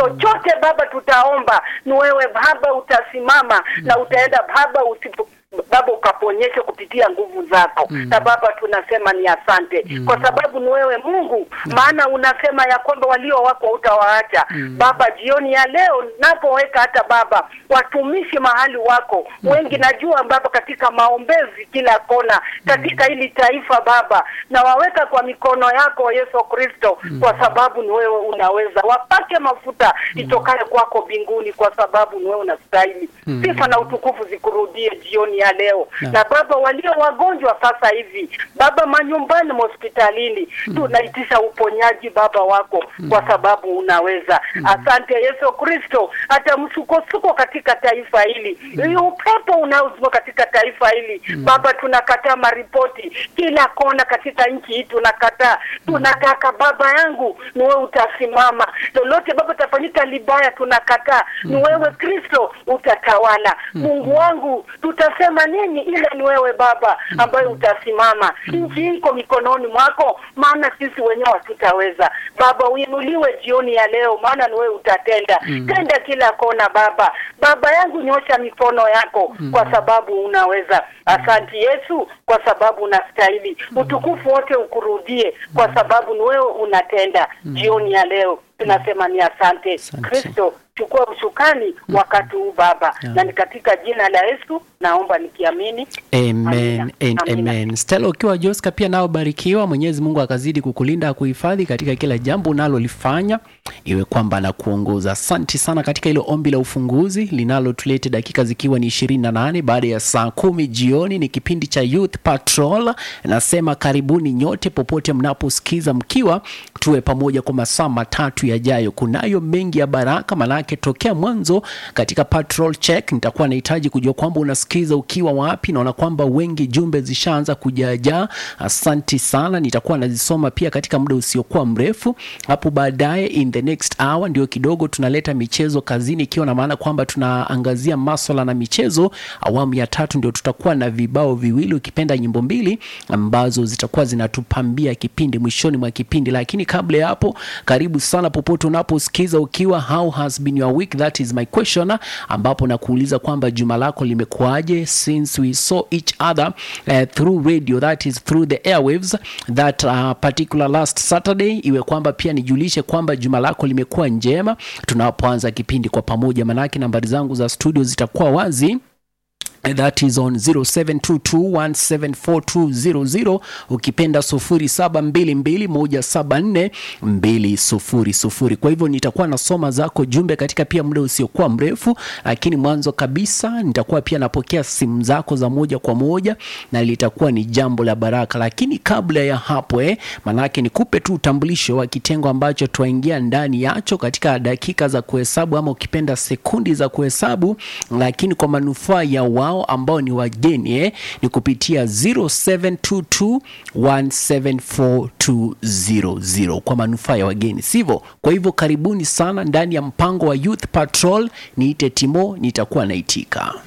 chochote Baba tutaomba, ni wewe Baba utasimama na utaenda Baba usipo Baba ukaponyeshe kupitia nguvu zako na Baba tunasema ni asante kwa sababu ni wewe Mungu, maana unasema ya kwamba walio wako utawaacha Baba. Jioni ya leo napoweka hata Baba watumishi mahali wako wengi, najua Baba katika maombezi kila kona katika hili taifa Baba, na waweka kwa mikono yako Yesu Kristo, kwa sababu ni wewe unaweza. Wapake mafuta itokaye kwako mbinguni, kwa sababu ni wewe unastahili. Sifa na utukufu zikurudie jioni ya leo na Baba, walio wagonjwa sasa hivi Baba, manyumbani, hospitalini, tunaitisha uponyaji Baba wako kwa sababu unaweza. Asante Yesu Kristo, hata msukosuko katika taifa hili, hiyo upepo unaozunguka katika taifa hili Baba, tunakataa maripoti kila kona katika nchi hii, tunakataa. Tunataka Baba yangu ni wewe utasimama, lolote Baba tafanyika libaya, tunakataa. Ni wewe Kristo utatawala. Mungu wangu, tutasema nini ila ni wewe Baba ambaye utasimama. Nchi iko mikononi mwako, maana sisi wenyewe hatutaweza. Baba uinuliwe jioni ya leo, maana ni wewe utatenda. Tenda kila kona Baba. Baba yangu, nyosha mikono yako kwa sababu unaweza. Asante Yesu, kwa sababu unastahili. Utukufu wote ukurudie, kwa sababu ni wewe unatenda. Jioni ya leo tunasema ni asante. Asante. Kristo, chukua usukani wakati huu Baba, na ni katika jina la Yesu naomba nikiamini. Amen Amina. and Amina. amen. Stella ukiwa Joska pia nao barikiwa. Mwenyezi Mungu akazidi kukulinda akuhifadhi katika kila jambo unalolifanya, iwe kwamba na kuongoza. Asante sana katika hilo ombi la ufunguzi linalotulete dakika zikiwa ni ishirini na nane baada ya saa kumi jioni. Ni kipindi cha Youth Patrol. Nasema karibuni nyote popote mnaposikiza, mkiwa tuwe pamoja kwa masaa matatu yajayo. Kunayo mengi ya baraka, manake tokea mwanzo katika patrol check nitakuwa nahitaji kujua kwamba unasikiza ukiwa wapi. Naona kwamba wengi jumbe zishaanza kujaajaa. Asanti sana, nitakuwa nazisoma pia katika muda usiokuwa mrefu hapo baadaye. In the next hour ndio kidogo tunaleta michezo kazini, ikiwa na maana kwamba tunaangazia maswala na michezo. Awamu ya tatu ndio tutakuwa na vibao viwili, ukipenda nyimbo mbili ambazo zitakuwa zinatupambia kipindi mwishoni mwa kipindi. Lakini kabla ya hapo, karibu sana popote unaposikiza ukiwa, how has been your week, that is my question, ambapo nakuuliza kwamba juma lako limekuwaje since we saw each other uh, through radio that is through the airwaves that uh, particular last Saturday, iwe kwamba pia nijulishe kwamba juma lako limekuwa njema tunapoanza kipindi kwa pamoja, manake nambari zangu za studio zitakuwa wazi that is on 0722174200 ukipenda 0722174200. Kwa hivyo nitakuwa nasoma zako jumbe katika pia muda usiokuwa mrefu, lakini mwanzo kabisa nitakuwa pia napokea simu zako za moja kwa moja na litakuwa ni jambo la baraka. Lakini kabla ya hapo eh, manake nikupe tu utambulisho wa kitengo ambacho twaingia ndani yacho katika dakika za kuhesabu ama ukipenda sekundi za kuhesabu, lakini kwa manufaa ya wao ambao ni wageni eh, ni kupitia 0722174200 kwa manufaa ya wageni, sivyo? Kwa hivyo karibuni sana ndani ya mpango wa Youth Patrol. Niite Timo, nitakuwa naitika.